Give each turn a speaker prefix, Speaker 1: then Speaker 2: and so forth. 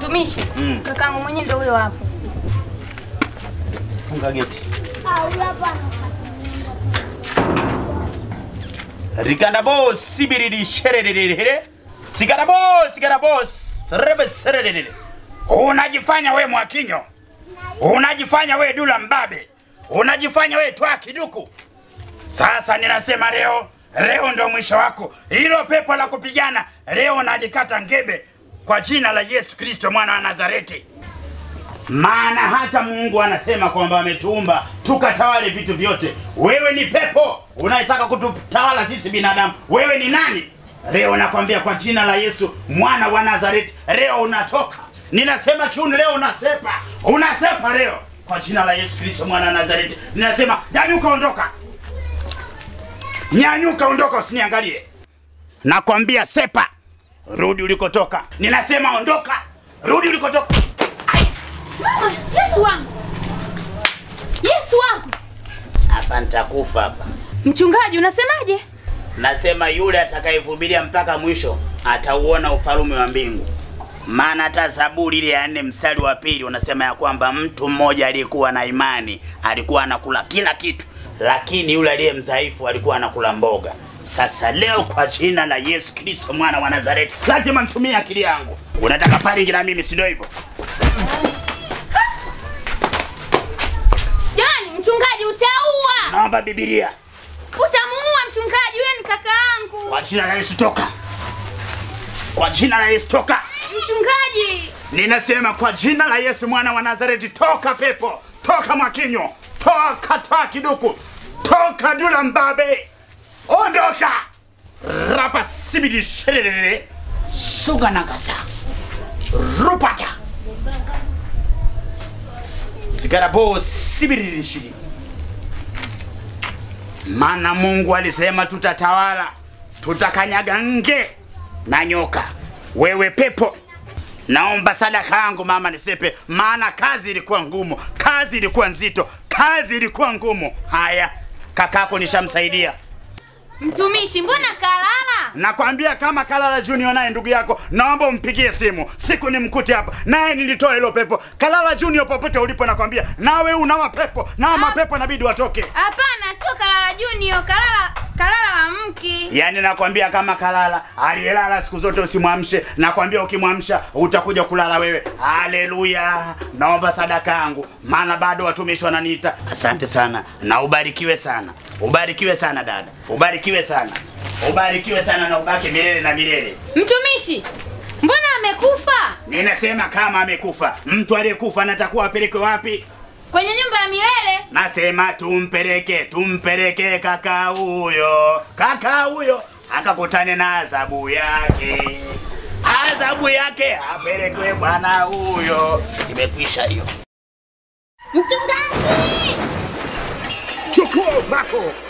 Speaker 1: Mtumishi,
Speaker 2: Mm.
Speaker 1: kakangu mwenyewe ndio huyo hapo.
Speaker 2: Funga geti. Rikanda boss sibiridi shererere. Sigara boss, sigara boss. Rebe sererere. Unajifanya we Mwakinyo. Unajifanya we Dula Mbabe. Unajifanya we Twa Kiduku. Sasa ninasema leo, leo ndo mwisho wako. Hilo pepo la kupigana leo nalikata ngebe kwa jina la Yesu Kristo mwana wa Nazareti. Maana hata Mungu anasema kwamba ametuumba tukatawale vitu vyote. Wewe ni pepo unayetaka kututawala sisi binadamu. Wewe ni nani? Leo nakwambia kwa jina la Yesu mwana wa Nazareti, leo unatoka. Ninasema kiuni, leo unasepa, unasepa leo kwa jina la Yesu Kristo mwana wa Nazareti. Ninasema nyanyuka, ondoka, nyanyuka, ondoka, usiniangalie. Nakwambia sepa, rudi ulikotoka. Ninasema ondoka, rudi ulikotoka.
Speaker 1: Mama, Yesu wangu. Yesu wangu.
Speaker 2: Hapa nitakufa hapa.
Speaker 1: Mchungaji, unasemaje?
Speaker 2: Nasema yule atakayevumilia mpaka mwisho atauona ufalme wa mbingu. Maana hata Zaburi ile ya nne mstari wa pili unasema ya kwamba mtu mmoja aliyekuwa na imani alikuwa anakula kila kitu, lakini yule aliye mdhaifu alikuwa anakula mboga. Sasa leo kwa jina la Yesu Kristo mwana wa Nazareti, lazima nitumie akili yangu. Unataka paringi na mimi, si ndio hivyo?
Speaker 1: Jamani, mchungaji utaua.
Speaker 2: Naomba Biblia
Speaker 1: Utamuua mchungaji, huyo ni kaka yangu.
Speaker 2: kwa jina la Yesu, toka! Kwa jina la Yesu, toka!
Speaker 1: Mchungaji.
Speaker 2: Ninasema kwa jina la Yesu mwana wa Nazareti, toka pepo, toka Mwakinyo, toka Twa Kiduku, toka Dula Mbabe, ondoka! Rapa sibidi sherere, suga nagasa, rupata, sigarabo sibidi shiri. Maana Mungu alisema tutatawala, tutakanyaga nge na nyoka. Wewe pepo, naomba sadaka yangu mama nisepe, maana kazi ilikuwa ngumu, kazi ilikuwa nzito, kazi ilikuwa ngumu. Haya, kakako nishamsaidia.
Speaker 1: Mtumishi, mbona kalala?
Speaker 2: Nakwambia kama Kalala Junior naye ndugu yako, naomba umpigie simu siku ni mkute hapa, naye nilitoa hilo pepo. Kalala Junior, popote ulipo, nakwambia nawe una mapepo na mapepo inabidi watoke.
Speaker 1: Hapana, sio kalala Junior, kalala kalala wa mki.
Speaker 2: Yaani nakwambia kama Kalala aliyelala siku zote usimwamshe. Nakwambia ukimwamsha utakuja kulala wewe. Haleluya! Naomba sadaka yangu, maana bado watumishi wananiita. Asante sana na ubarikiwe sana, ubarikiwe sana dada, ubarikiwe sana, ubarikiwe sana na ubaki milele na milele.
Speaker 1: Mtumishi, mbona amekufa?
Speaker 2: Ninasema kama amekufa, mtu aliyekufa anatakuwa apelekwe wapi?
Speaker 1: Kwenye nyumba ya milele?
Speaker 2: Nasema tumpeleke, tumpeleke kaka huyo, kaka huyo akakutane na adhabu yake, adhabu yake apelekwe bwana huyo. Imekwisha hiyo.
Speaker 1: Mchungaji!
Speaker 2: Chukua upako